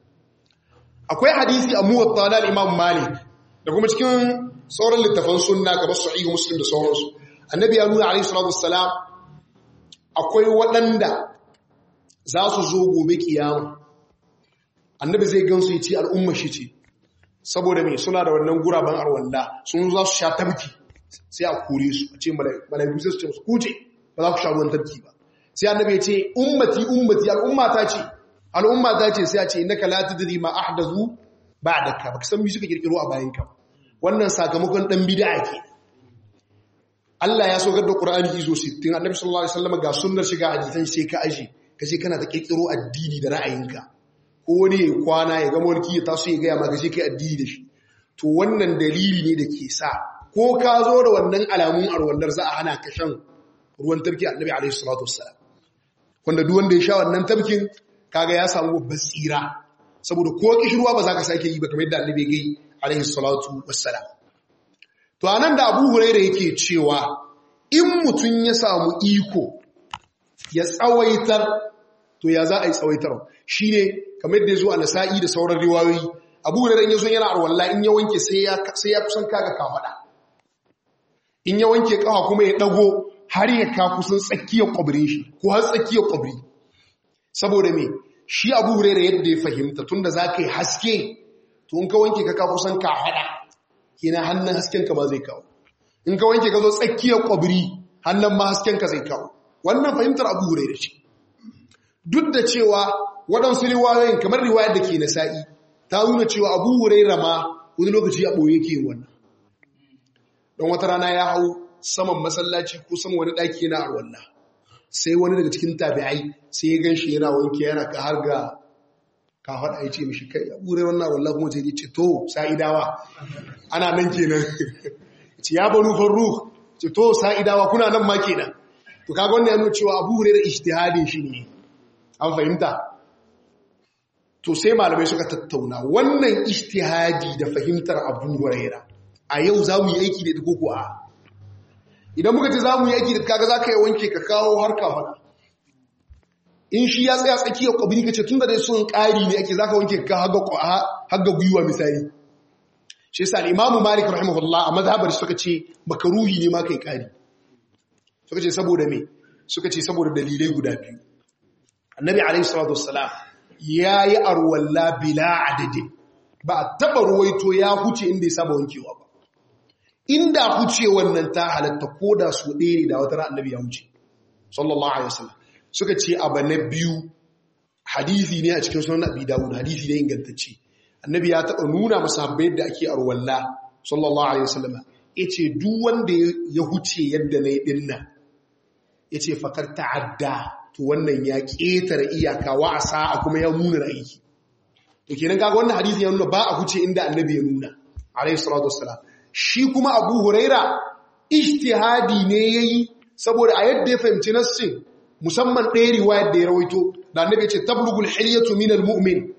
akwai hadisi a muwatta na imam malik da kuma cikin sauran littafan sunna kamar sahihu muslim da sauransu annabi ya nuna alaihi salatu wassalam akwai waɗanda za su zo gobe kiyama annabi zai gansu ya ce al'umma shi ce saboda mai suna da wannan guraben arwalla sun za su sha tabki sai a kore su a ce malaiku sai su ce su kuce ba za ku sha ruwan tabki ba sai annabi ya ce ummati ummati al'umma ta ce al'umma ta ce sai a ce innaka la tadri ma ahdathu ba'daka baka san me suka kirkiro a bayan ka wannan sakamakon dan bid'a ke Allah ya saukar da Qur'ani izo 60 Annabi sallallahu alaihi wasallam ga sunnar shiga hadisan sai ka aje kace kana ta kirkiro addini da ra'ayinka ko wani ya kwana ya ga mulki ya taso ya ga ma kace kai addini da shi to wannan dalili ne da ke sa ko ka zo da wannan alamun arwallar za a hana ka shan ruwan tarki Annabi alaihi salatu wassalam wanda duk wanda ya sha wannan tarkin kaga ya samu basira saboda ko kishirwa ba za ka sake yi ba kamar yadda Annabi ya gai alaihi salatu wassalam To anan da Abu Huraira yake cewa in mutum ya samu iko ya tsawaitar to ya za a yi tsawaitar shi ne kamar da ya zo a nasa'i da sauran riwayoyi Abu Huraira in ya zo yana arwalla in ya wanke sai ya kusan kaga kafada in ya wanke kafa kuma ya dago har ya ka kusan tsakiyar kwabrin shi ko har tsakiyar kwabri saboda me shi Abu Huraira yadda ya fahimta tunda za ka yi haske to in ka wanke ka ka kusan kafada kina hannun haskenka ba zai kawo in ka wanke ka zo tsakiyar kwabri hannun ma haskenka zai kawo wannan fahimtar abu hure da shi duk da cewa waɗansu riwayoyin kamar riwayar da ke na sa'i ta nuna cewa abu hure rama wani lokaci a ɓoye ke wannan don wata rana ya hau saman masallaci ko saman wani ɗaki yana arwallah sai wani daga cikin tabi'ai sai ya gan shi yana wanke yana ka har ga ka faɗa ya ce mishi kai ya ɓure wannan wallah kuma ce ce to sa'idawa ana nan kenan ce ya banu farru ce to sa'idawa kuna nan ma kenan to kaga wannan ya nuna cewa abu hure da ijtihadin shi ne an fahimta to sai malamai suka tattauna wannan ijtihadi da fahimtar abu huraira a yau za mu yi aiki da ita ko a idan muka ce za mu yi aiki da kaga za ka yi wanke ka kawo har ka faɗa in shi ya tsaya tsakiyar kwabini ka ce tun da dai sun ƙari ne ake za ka wanke ka haga gwiwa misali shi sa al'imamu malik rahimahullah a mazhabar suka ce makaruhi ne ma kai ƙari suka ce saboda me suka ce saboda dalilai guda biyu annabi alaihi salatu wassalam ya yi arwalla bila adadin ba a taɓa ruwaito ya huce inda ya saba wankewa ba inda huce wannan ta halatta ko da su ɗaya ne da wata ran annabi ya huce sallallahu alaihi wasallam suka ce abu na biyu hadithi ne a cikin sunan abi dawud hadithi ne ingantacce annabi ya taɓa nuna masahabbai yadda ake arwalla sallallahu alaihi wasallam yace duk wanda ya huce yadda nayi dinnan yace fakar ta'adda to wannan ya ƙetare iyaka wa asa kuma ya nuna aiki to kenan kaga wannan hadisi ya nuna ba a huce inda annabi ya nuna alaihi salatu wassalam shi kuma abu huraira ijtihadi ne yayi saboda a yadda ya fahimci nassin musamman ɗaya riwayar da ya rawaito da annabi ce tablugul hilyatu minal mu'min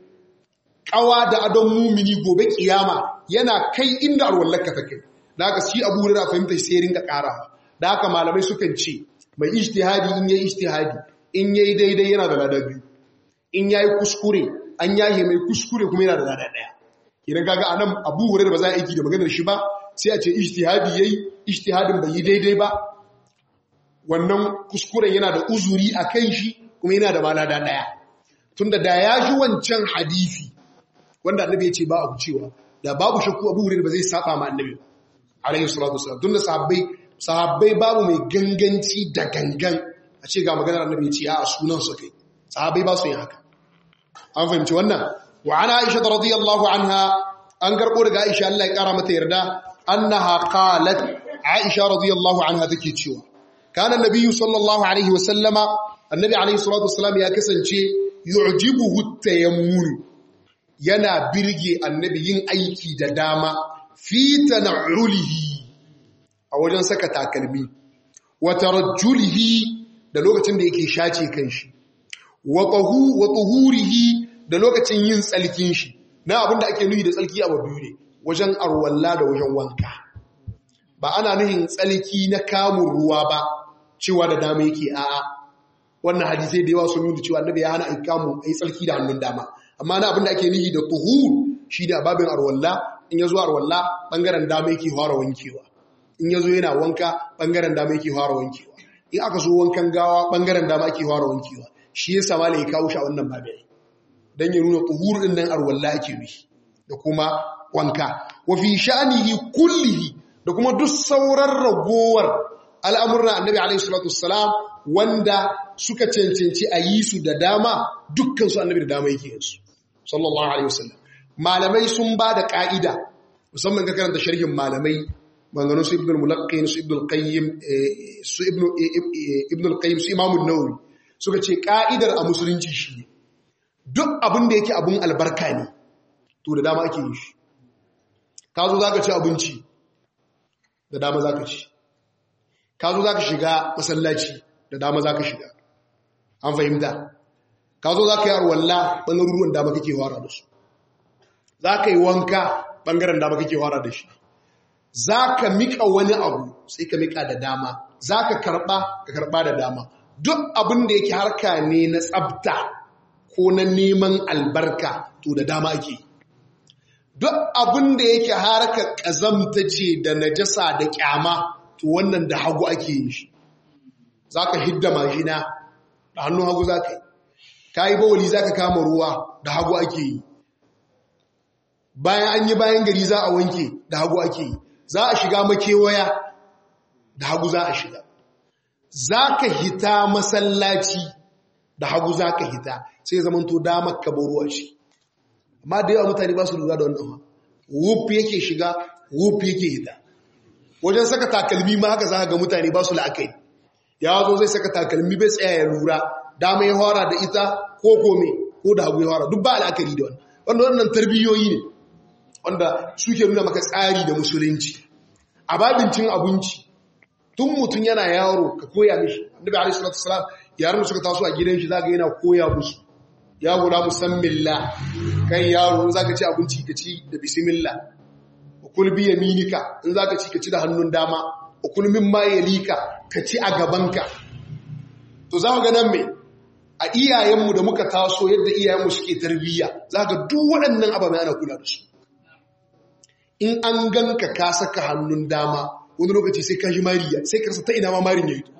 kawa da adon mumini gobe kiyama yana kai inda arwallaka take da haka shi Abu Hurairah fahimta sai ringa ƙara da haka malamai sukan ce mai ijtihadi in yayi ijtihadi in yayi daidai yana da lada biyu in yayi kuskure an yahe mai kuskure kuma yana da lada daya idan kaga anan Abu Hurairah ba za a aiki da maganar shi ba sai a ce ijtihadi yayi ijtihadin bai yi daidai ba wannan kuskuren yana da uzuri a kan shi kuma yana da malada daya tunda da ya ji wancan hadisi wanda annabi ya ce ba a cewa da babu shakku abu hurairah ba zai saba ma annabi alayhi salatu wasallam tunda sahabbai sahabbai babu mai ganganci da gangan a ce ga maganar annabi ya ce a sunan su kai sahabbai ba su yin haka an fahimci wannan wa ana aisha radiyallahu anha an garbo daga aisha Allah ya kara mata yarda annaha qalat aisha radiyallahu anha take cewa كان النبي صلى الله عليه وسلم النبي عليه الصلاة والسلام يا كسنشي يعجبه التيمم yana birge annabi yin aiki da dama fi tan'ulihi a wajen saka takalmi wa tarajjulihi da lokacin da yake shace kanshi wa tahu wa tuhurihi da lokacin yin tsalkin shi na abinda ake nuyi da tsalki a biyu ne wajen arwalla da wajen wanka ba ana nuhin tsalki na kamun ruwa ba cewa da dama yake a'a wannan hadisai da yawa sun nuna cewa annabi ya hana ai kamun ai tsalki da hannun dama amma na abin da ake nihi da tuhur shi da babin arwalla in yazo arwalla bangaren dama yake fara wankewa in yazo yana wanka bangaren dama yake fara wankewa in aka so wankan gawa bangaren dama ake fara wankewa shi yasa malai ya kawo shi a wannan babin dan ya nuna tuhur din nan arwalla ake nufi da kuma wanka wa fi sha'nihi kullihi da kuma duk sauran ragowar al'amuran annabi alaihi salatu wassalam wanda suka cancanci a yi su da dama dukkan su annabi da dama yake yin su sallallahu alaihi wasallam malamai sun ba da ka'ida musamman ga karanta sharhin malamai maganganun su ibn al-mulaqqin su ibn al-qayyim su ibn ibn al-qayyim su imam an-nawawi suka ce ka'idar a musulunci shi ne duk abin da yake abun albarka ne to da dama ake yi shi ka zo zaka ci abinci da dama zaka ci ka zo zaka shiga masallaci da dama zaka shiga an fahimta ka zo zaka yi arwalla bangaren ruwan dama kake fara da su zaka yi wanka bangaren dama kake fara da shi zaka mika wani abu sai ka mika da dama zaka karba ka karba da dama duk abin da yake harka ne na tsafta ko na neman albarka to da dama ake duk abin da yake harka ƙazamta ce da najasa da ƙyama to wannan da hagu ake yin shi za ka hidda majina da hannun hagu za ka yi ka yi bawali za ka kama ruwa da hagu ake yi bayan an yi bayan gari za a wanke da hagu ake yi za a shiga makewaya da hagu za a shiga za ka hita masallaci da hagu za ka hita sai zaman to damar ka ruwa shi amma da yawa mutane ba su lura da wannan wuf yake shiga wuf yake hita wajen saka takalmi ma haka za ga mutane ba su la'akai ya zo zai saka takalmi bai tsaya ya lura dama ya hora da ita ko kome ko da hagu ya hora duk ba la'akari da wannan wanda wannan tarbiyoyi ne wanda suke nuna maka tsari da musulunci a babincin abinci tun mutum yana yaro ka koya mishi annabi alaihi salatu wasalam yaran da suka taso a gidan shi zaka yana koya musu ya gura musammillah kan yaro in zaka ci abinci ka ci da bismillah ukul bi yaminika in zaka ci ka ci da hannun dama ukul mimma yalika ka ci a gabanka to za ga nan me a iyayenmu da muka taso yadda iyayenmu suke tarbiyya zaka duk waɗannan ababen ana kula da su in an ganka ka saka hannun dama wani lokaci sai ka ji mariya sai ka rasa ta ina ma marin ya yi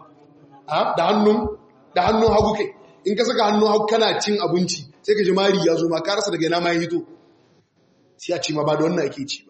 da hannun da hannun hagu kai in ka saka hannun hagu kana cin abinci sai ka ji mari ya zo ma ka rasa daga ina ma ya hito sai a ci ma ba da wannan ake ci ba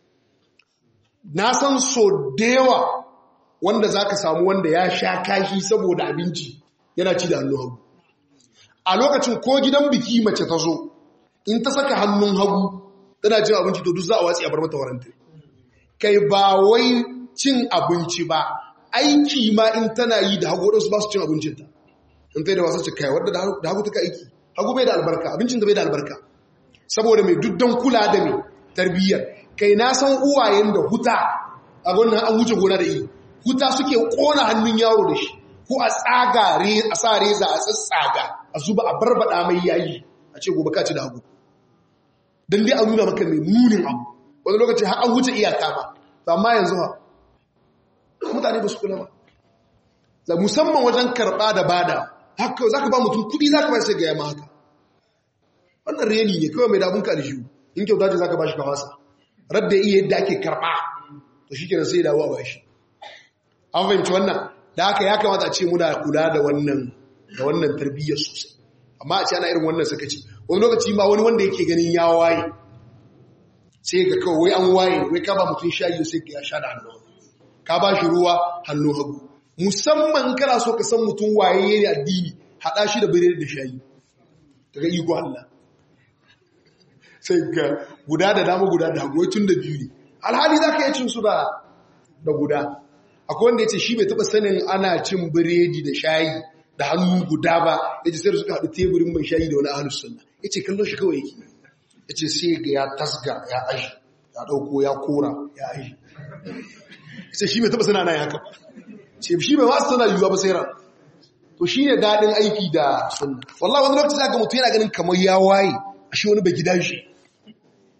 na san so da yawa wanda za ka samu wanda ya sha kashi saboda abinci yana ci da hannun hagu a lokacin ko gidan biki mace ta zo in ta saka hannun hagu tana cin abinci to duk za a watsi a bar mata waranta kai ba wai cin abinci ba aiki ma in tana yi da hagu waɗansu ba su cin abincinta in ta yi da wasu ce kai wadda da hagu ta ka aiki hagu bai da albarka abincin da bai da albarka saboda mai duddan kula da mai tarbiyyar kai na san uwayen da huta a wannan an wuce gona da yi huta suke kona hannun yaro da shi ko a tsaga a sa reza a tsatsaga a zuba a barbada mai yayi a ce gobe ka ci da hagu don dai a nuna maka mai munin abu wani lokaci har an wuce iyaka ba amma yanzu ha mutane ba su kula ba da musamman wajen karɓa da bada haka za ka ba mutum kuɗi za ka ba sai gaya ma haka wannan reni ne kawai mai dabun ƙarshe in kyauta ce za ka ba shi kawasa radda iya yadda ake karɓa to shi kenan sai dawo ba shi an fahimci wannan da haka ya kamata a ce muna kula da wannan da wannan tarbiyyar sosai amma a ce ana irin wannan sakaci wani lokaci ma wani wanda yake ganin ya waye sai ga kawai an waye wai ka ba mutum shayi sai ka ya sha da hannu ka ba shi ruwa hannu hagu musamman kana so ka san mutum waye ne addini haɗa shi da birnin da shayi daga iko Allah sai ga guda da dama guda da hagu tun da biyu ne alhali za ka yi cin su da guda akwai wanda ya ce shi bai taɓa sanin ana cin biredi da shayi da hannu guda ba ya ce sai da suka haɗu teburin mai shayi da wani ahalus sunna ya ce kallon shi kawai yake ya ce sai ga ya tasga ya aji ya ɗauko ya kora ya aji ya ce shi bai taɓa sana na ya haka ce shi bai wasu tana yiwuwa ba sai ran to shi ne daɗin aiki da sunna wallah wani lokaci zaka mutu yana ganin kamar ya waye a shi wani bai gida shi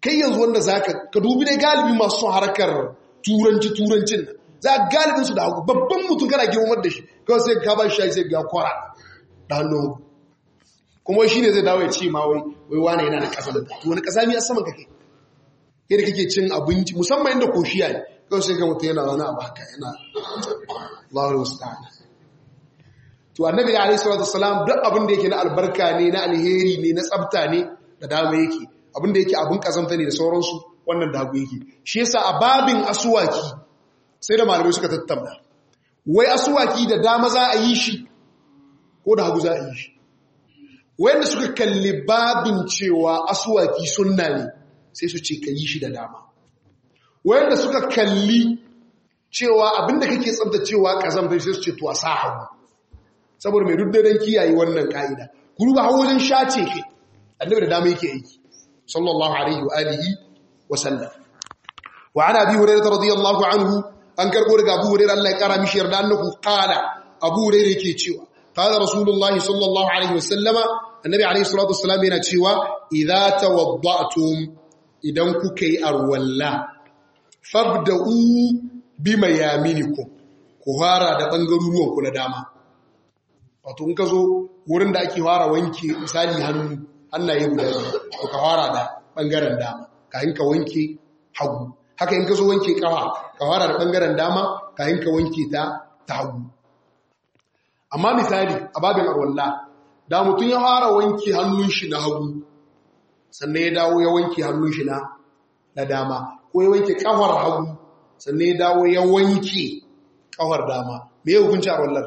kai yanzu wanda zaka ka dubi dai galibi masu son harkar turanci turancin nan za a galibin su da hagu babban mutum kana girmar da shi kawai sai ka ba shi sai ga kwara da hannun kuma shi ne zai dawo ya ce ma wai wai wane yana da ƙasa da to wani ƙasa mi a saman kake yadda kake cin abinci musamman inda koshiya ne kawai sai ga mutum yana zaune a baka yana Allahu musta'an to annabi alaihi salatu wassalam duk abin da yake na albarka ne na alheri ne na tsafta ne da dama yake abin da yake abin kazanta ne da sauransu wannan da hagu yake shi yasa a babin asuwaki sai da malamai suka tattauna wai asuwaki da dama za a yi shi ko da hagu za a yi shi wanda suka kalli babin cewa asuwaki sunna ne sai su ce ka yi shi da dama wanda suka kalli cewa abinda kake tsabtacewa kazamta sai su ce to a sa hagu saboda mai duddadan kiyaye wannan ka'ida kuru ba hawo wajen shace ke annabi da dama yake aiki sallallahu alaihi wa alihi wa sallam wa ana bi hurairah radiyallahu anhu an karbo daga abu hurairah Allah ya kara mishi yarda annahu qala abu hurairah yake cewa qala rasulullahi sallallahu alaihi wa sallama annabi alaihi salatu wassalam yana cewa idza tawadda'tum idan kuka yi arwalla fabda'u bima yaminikum ku fara da bangaruruwan ku na dama wato in ka zo wurin da ake fara wanke misali hannu hannaye guda biyu to ka fara da bangaren dama kayan ka wanke hagu haka in ka zo wanke kafa ka fara da bangaren dama kayan ka wanke ta ta hagu amma misali a babin arwalla da mutum ya fara wanke hannun shi na hagu sannan ya dawo ya wanke hannun shi na na dama ko ya wanke kafar hagu sannan ya dawo ya wanke kafar dama me ya hukunci arwallar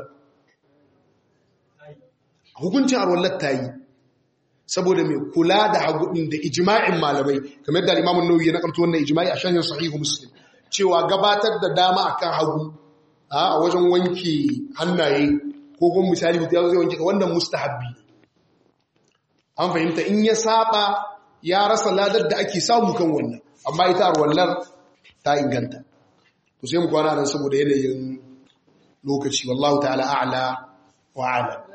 hukuncin arwallar ta yi saboda mai kula da hagudin da ijima'in malamai kamar da imamun nauyi ya nakarto wannan ijima'i a shahin sahihu muslim cewa gabatar da dama akan hagu a wajen wanke hannaye ko kuma misali mutum ya zai wanke wannan mustahabbi an fahimta in ya saba ya rasa ladar da ake samu kan wannan amma ita arwallar ta inganta to sai mu kwana nan saboda yanayin lokaci wallahu ta'ala a'la wa a'lam